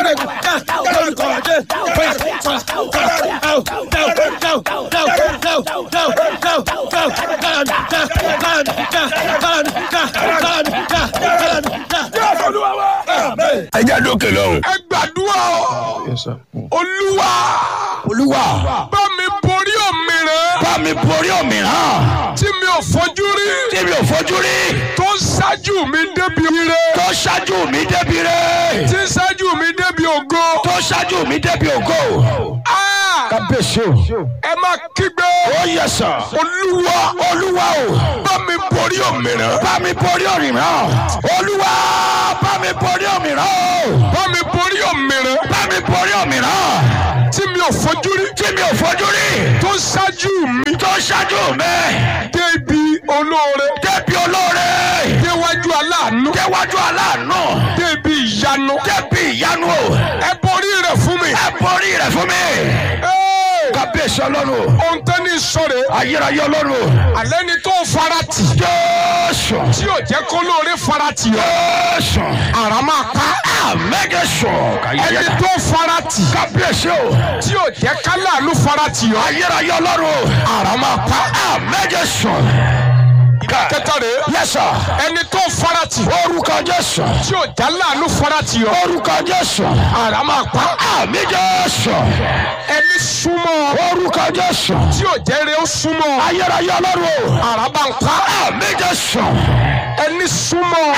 ẹ jẹ́ dókè lọ́hùn. ẹ gbàdúrà o Yes, sir. olúwa olúwa bá mi borí òmìnira bá mi borí òmíràn tí mi ò fojú rí tí mi ò fojú rí tó ń ṣáájú mi débi ire tó ṣáájú mi débi rẹ̀ tí ń ṣáájú mi débi ògo. tó ṣáájú mi débi ògo. Ah! kábíyèsí o. ẹ máa kígbe ó yẹ sàn. olúwa olúwa o. bá mi borí òmìnira bá mi borí òmíràn. olúwa bá mi borí òmíràn o. bá mi borí òmìnira bá mi borí òmíràn. tí mi ò fojú rí tí mi ò fojú rí. tó ń ṣáájú mi tó ṣáájú mi débi olóore débi olóore. déwájú aláàánú déwájú aláàánú. débi ìyanu débi ìyanu o. ẹ borí rẹ̀ fún mi. ẹ borí rẹ̀ fún mi. Hey! kábíyèsí ọlọ́run o. ohun tó ní sọ̀rọ̀ ayérayé ọlọ́run o. alẹ́ ni tó farati jésù. tí ò jẹ́ kó lóore farati yọ jésù. àrà máa pa àmẹ́gẹ̀sọ̀. ẹni tó farati kábíyèsí o. tí ò jẹ́ káláàánú farati yọ ayérayé ọlọ́run o. àrà máa pa àmẹ́gẹ̀sọ̀. kẹta rẹ̀ yẹ́sà. ẹni tó farati orúkọ jésù. tí ò já láàánú farati yọ orúkọ jésù. àrà máa pa àmì jésù. ẹni súnmọ́ orúkọ jésù. tí ò jẹ́ rẹ̀ ó súnmọ́ ayérayé ọlọ́run o. àrà bá ń pa àmì jésù. ẹni súnmọ́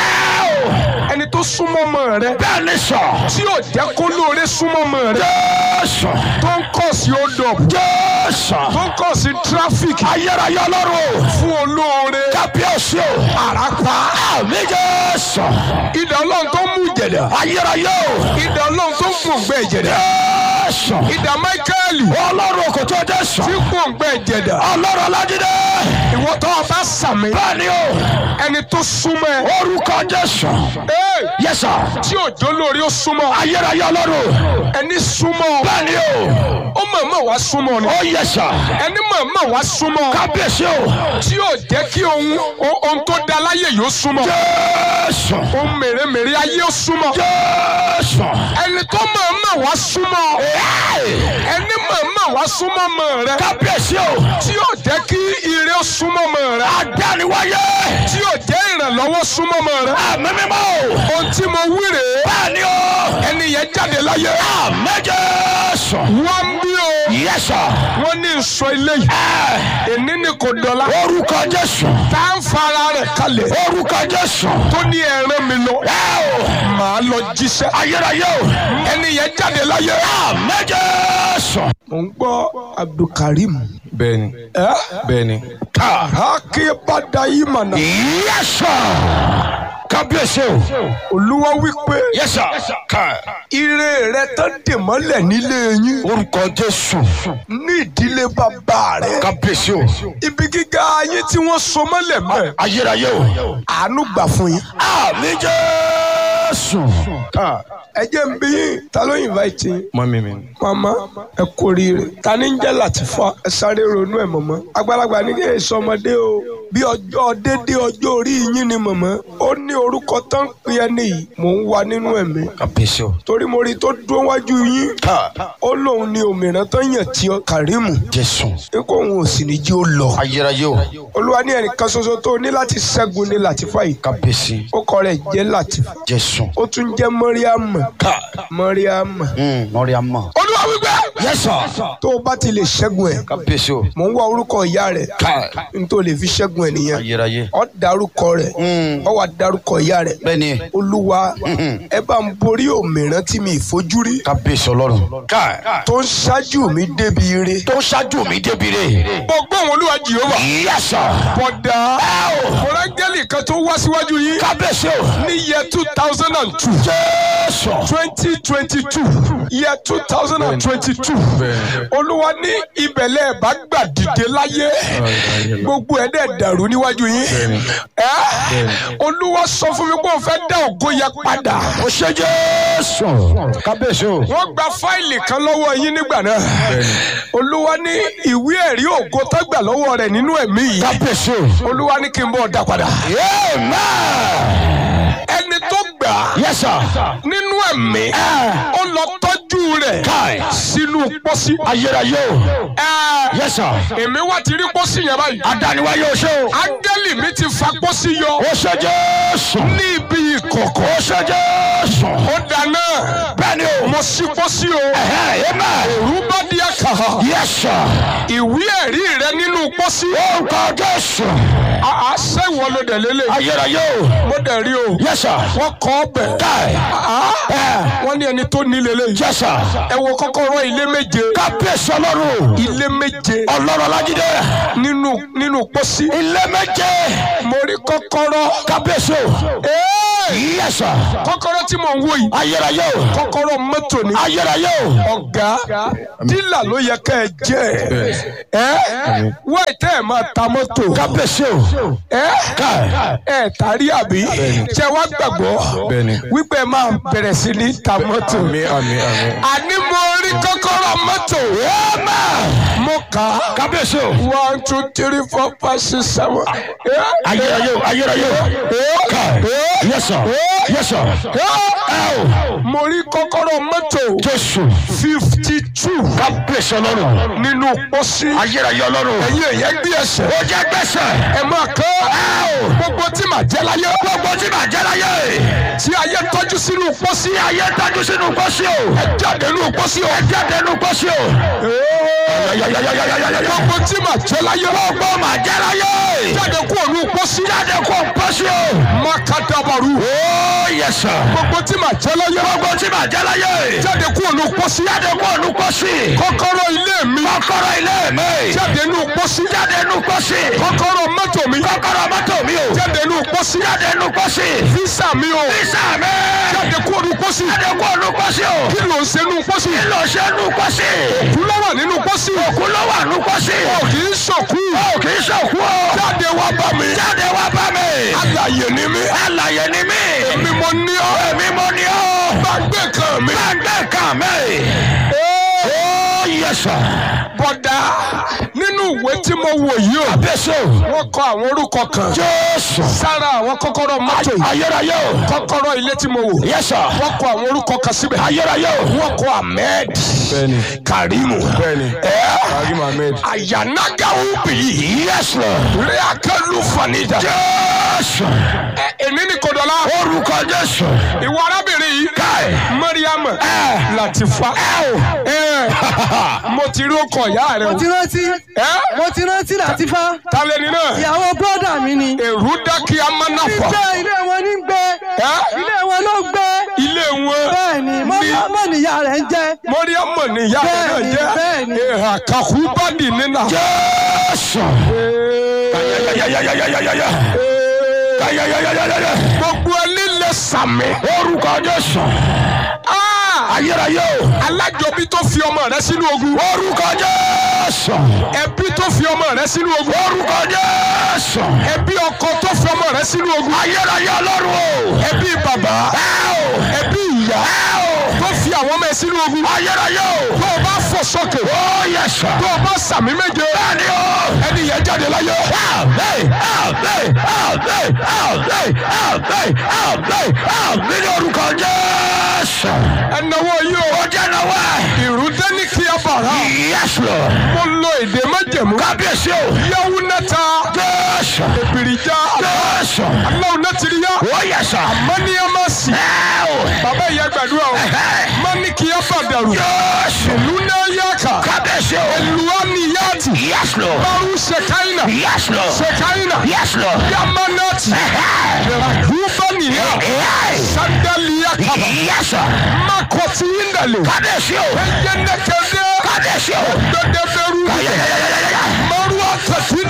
ẹni tó súnmọ́ mọ́ rẹ bẹ́ẹ̀ ni sọ. tí ò jẹ́ kó lóore súnmọ́ mọ́ rẹ jésù. tó ń kọ̀ sí odò jésù. tó ń kọ̀ sí tráfíkì ayérayé ọlọ́run o. fún olóore kábíyèsí o. àràpá àmì jésù. idà ọlọ́run tó ń mú ìjẹ̀dá ayérayé o. idà ọlọ́run tó ń gbòǹgbẹ́ ìjẹ̀dá jésù. idà máíkẹ́ẹ̀lì ọlọ́run kò tó jésù. tí gbòǹgbẹ́ ìjẹ̀dá ọlọ́run aládìdé. ìwọ tó o bá sàmì bẹ́ẹ̀ ni o. ẹni tó súnmọ́ ẹ orúkọ jésù. ee, yẹ́sà. tí òjò lórí ó súnmọ́ ayérayé ọlọ́run. ẹni súnmọ́ bẹ́ẹ̀ ni o. ó mọ̀ọ́mọ̀ wá súnmọ́ ni ó yẹ́sà. ẹni mọ̀ọ́mọ̀ wá súnmọ́ kábíyèsí o. tí yóò jẹ́ kí ohun ohun tó da láyé yóò súnmọ́ jésù. ohun mèremère ayé ó súnmọ́ jésù. ẹni tó mọ̀ọ́mọ̀ wá súnmọ́ ẹni mọ̀ọ́mọ̀ wá súnmọ́ mọ̀ rẹ kábíyèsí o. tí yóò jẹ́ kí ire ó súnmọ́ mọ̀ rẹ adániwáyé. tí yóò jẹ́ ìrànlọ́wọ́ súnmọ́ mọ̀ rẹ àmì mímọ́ o. ohun tí mo wí rèé bẹ́ẹ̀ ni o. ẹni yẹn jáde láyé àmì jésù. wọ́n ń bí o yẹ́sà. wọ́n ní nsọ ilé yìí èní ni kò dọ̀la orúkọ jésù. tá à ń fara rẹ̀ kalẹ̀ orúkọ jésù. tó ní ẹ̀ràn mi lọ ẹ o. màá lọ jíṣẹ́ ayérayé o. ẹni yẹn jáde láyé. àmì jésù. mo ń gbọ́ abdulkareem bẹ́ẹ̀ni ẹ bẹ́ẹ̀ni akébádá yìí mànà yẹ́sà. kábíyèsí o. olúwa wípé yẹ́sà. ká. ire rẹ tó dè mọ́lẹ̀ nílé yín orúkọ jésù. ní ìdílé bàbá rẹ kábíyèsí o. ibi gíga ayé tí wọ́n so mọ́lẹ̀ mẹ́ ayérayé o. àánú gbà fún yín. àmì jésù. ká. ẹ jẹ́ ń bí yín ta ló invite yín. mọ́mí mi ni. mama ẹ kú oríire ta ni ń jẹ́ Latifa ẹ sáré ronú ẹ̀ mọ̀mọ́ àgbàlagbà ní kí èso ọmọdé o bí ọjọ́ dédé ọjọ́ orí yín ni mọ̀mọ́ ó ní orúkọ tó ń pè ẹni yìí mò ń wá nínú ẹ̀mí kábíyèsí o. torí mo rí i tó dúró wájú yín ká. ó lóun ní òmìnira tó yàn tí ọ Kàrímù jésù. ikú òun ò sì ní jí ó lọ ayérayé o. olúwa ní ẹnìkan ṣoṣo tó ní láti ṣẹ́gun ní Latifa yìí kábíyèsí. ó kọ rẹ̀ jẹ́ Latifa jésù. ó tún jẹ́ Mọ́ríàmù ká. Mọ́ríàmù lórí àmọ́. olúwa wípé yẹ́sà. tó o bá ti lè ṣẹ́gun ẹ̀ kábíyèsí o. mò ń wá orúkọ ìyá rẹ̀ ká. n tó lè fi ṣẹ́gun ẹ̀ nìyẹn ayérayé. ọ dárúkọ rẹ̀ ọ wà dárúkọ ìyá rẹ̀ bẹ́ẹ̀ni. olúwa ẹ bá ń borí òmìrán tí mi ìfojú rí kábíyèsí ọlọ́run. ká. tó ń ṣáájú mi débi ire. tó ṣáájú mi débi rè. gbogbo àwọn olúwa jehova yẹ́sà. bọ̀dà kọ́lángẹ́lì kan tó wá síwájú yín kábíyèsí o. ní yẹ two thousand and two jésù. twenty twenty two yẹ two thousand and twenty two bẹ́ẹ̀ni. olúwa ní ibẹ̀lẹ̀ bá gbà dìde láyé gbogbo ẹ̀ dẹ̀ dàrú níwájú yín Bẹ́ẹ̀ni. ẹ́ olúwa sọ fún mi pé òun fẹ́ dá ògo yẹ padà o ṣe jésù. kábíyèsí o. wọ́n gba fáìlì kan lọ́wọ́ yín nígbà náà bẹ́ẹ̀ni. olúwa ní ìwé ẹ̀rí ògo tó gbà lọ́wọ́ rẹ̀ nínú ẹ̀mí yìí kábíyèsí o. olúwa ní kí n bọ̀ dá padà amen. ẹni tó gbà á Yes, sir. nínú ẹ̀mí Ẹ. ó lọ tọ́jú rẹ̀ Káì. sínú pósí. Ayérayé o. Ẹ, Yes, sir. èmi wá ti rí pósí yẹn báyìí. Adániwáyé o ṣe o. áńgẹ́lì mi ti fa pósí yọ O ṣe Jésù. ní ibi ìkọ̀kọ̀. O ṣe Jésù. ó dáná Bẹ́ẹ̀ni o. mo ṣí pósí o. Ẹ̀hẹ́, amen. òru bá di àkàrà. Yes, sir. ìwé ẹ̀rí rẹ nínú pósí. Orúkọ Jésù. àá sẹ́wọ̀n ló dẹ̀ lélẹ̀. Ayérayé o. mo dẹ̀ rí o. Yes, sir. wọ́n kọ́ ọbẹ̀. Káì. Ẹ. wọ́n ní ẹni tó ní lélẹ̀. Yes, sir. ẹ wo kọ́kọ́rọ́ ilé méje. Kábíyèsí Ọlọ́run. ilé méje Ọlọ́run Ọlájídé. nínú nínú pósí. Ilé méje. mo rí kọ́kọ́rọ́. Kábíyèsí o. Ee! Yes, sir. kọ́kọ́rọ́ tí mò ń wò yìí. Ayérayé o. kọ́kọ́rọ́ mọ́tò ni. Ayérayé o. ọ̀gá dílà ló yẹ ká ẹ jẹ́ ẹ wáì tẹ́ ẹ máa ta mọ́tò Kábíyèsí o. ẹ Káì. ẹ tàrí àbí ṣe wá gbàgbọ́ Bẹ́ẹ̀ni. wípé ẹ máa bẹ̀rẹ̀ sí ní ta mọ́tò Àmín àmín àmín. àní mo rí kọ́kọ́rọ́ mọ́tò Amen. mo kà á Kábíyèsí o. one two three four five six seven Ayérayé o. Ayérayé o. Káì. Yes, sir. Yes, sir. Ẹ o. mo rí kọ́kọ́rọ́ mọ́tò Jésù. fifty two Kábíyèsí Ọlọ́run. nínú pósí Ayérayé Ọlọ́run. ẹ̀yin èyẹ gbé ẹsẹ̀ Ó jẹ́ gbèsè. ẹ máa kọ́ gbogbo tí màá jẹ́ láyé Gbogbo tí màá jẹ́ láyé. tí ayé tọ́jú sínú pósí Tí ayé tájú sínú pósí o. ẹ jáde nínú pósí o. Ẹ jáde nínú pósí o. Yayayayayayayaya. gbogbo tí màá jẹ́ láyé Gbogbo màá jẹ́ láyé. jáde kú ònú pósí Jáde kó pósí o. makadabaru Ó yẹ sà. gbogbo tí màá jẹ́ láyé Gbogbo tí màá jẹ́ láyé. jáde kú ònú pósí Jáde kó ònú pósí. kọ́kọ́rọ́ ilé mi Kọ́kọ́rọ́ ilé mi. jáde nínú pósí Jáde nínú pósí. kọ́kọ́rọ́ mọ́tò mi Kọ́kọ́rọ́ mọ́tò mi o. jáde nínú pósí Jáde nínú pósí. físà mi o Físà mi. jáde kú ònú pósí Jáde kó ònú pósí o. kí ló ń ṣe nínú pósí Kí ló ṣe nínú pósí? kú ló wà nínú pósí Òkú ló wà nínú pósí. ò kì í ṣòkú Ó kì í ṣòkú o. jáde wá bá mi Jáde wá bá mi. alàyè ni mí Alàyè ni mí. èmi mo ní ọ Èmi mo ní ọ́. gbàgbé kan mi. Gbàgbé kan mi. Ó yẹ sà. bọ̀dá nínú ìwé tí mo wò yìí o Bẹ́sẹ̀ o. wọ́n kọ àwọn orúkọ kan Jésù. sára àwọn kọ́kọ́rọ́ mọ́tò yìí Ayérayé o. kọ́kọ́rọ́ ilé tí mo wò Yes sir. wọ́n kọ àwọn orúkọ kan síbẹ̀ Ayérayé o. wọ́n kọ Ahmed Bẹ́ẹ̀ni. Karimu Bẹ́ẹ̀ni. ẹ́ Karim Ahmed. ayanagawu bi Yes Lord. reakelu fanida Jésù. ẹ èmi ní kodọla Orúkọ Jésù. ìwọ arábìnrin yìí Káì. Mariam Ẹ. Latifa ẹ mo ti rí ọkọ ìyá rẹ mo o ti rántí ẹ mo ti rántí Làtífá talẹni náà ìyàwó bọ́dà mi ni. èrú dákí amánáfà gbé ilé wọn ní gbé ẹ ilé wọn ló gbé ilé wọn bẹ́ẹ̀ ni mọ́mọ́ níyà rẹ̀ ń jẹ́. mọ́ríàmọ̀ níyà rẹ̀ náà Bẹ́ẹ̀ni, jẹ́ bẹ́ẹ̀ni. èèhà kàkúbádì nínà. Jésù. Ayayayayayayaya. Ayayayayayaya. gbogbo ẹni lè sàmì. Orúkọ Jésù. Ah! Ayérayé o. alájọbí tó fi ọmọ rẹ sínú ogun. Orúkọ Jésù. ẹbí tó fi ọmọ rẹ sínú ogun. Orúkọ Jésù. ẹbí ọkọ tó fi ọmọ rẹ sínú ogun. Ayérayé Ọlọ́run o. ẹbí bàbá. Ẹ o. ẹbí ìyá. Ẹ o. tó fi àwọn ọmọ ẹ sínú ogun. Ayérayé o. tó o bá fò sókè. Ó yẹ sà. tó o bá sàmì méje. Bẹ́ẹ̀ni o. ẹni yẹn jáde láyé. Àmín, àmín, àmín, àmín, àmín, àmín, àmín ní orúkọ Jésù. ẹnáwó yìí o. Ó jẹ́ náwó ẹ̀. ìrúdé ní kí a bàrà. Yes Lord. mo lo èdè májẹ̀mú. Kábíyèsí o. yẹ́wù nẹ́ta. Jésù. èbìrìjà. Jésù. aláwọ̀ náà ti rí yá. Ó yẹ sà. mọ́níyàmásì. Ẹ o. bàbá ìyá gbàdúrà o. mọ́níkìyà bàdàrú. Jésù. ìlú náà yàkà. Kábíyèsí o. luwaniyati. Yes Lord. baru sekaina. Yes Lord. sekaina. Yes Lord. yamanati. ragubaniya. sandaliya kaba. Yes sir. makoti indale. Kábíyèsí o. eyenekede. Kábíyèsí o. gbẹdẹbẹru. Ayayayayaya. maruwa katina.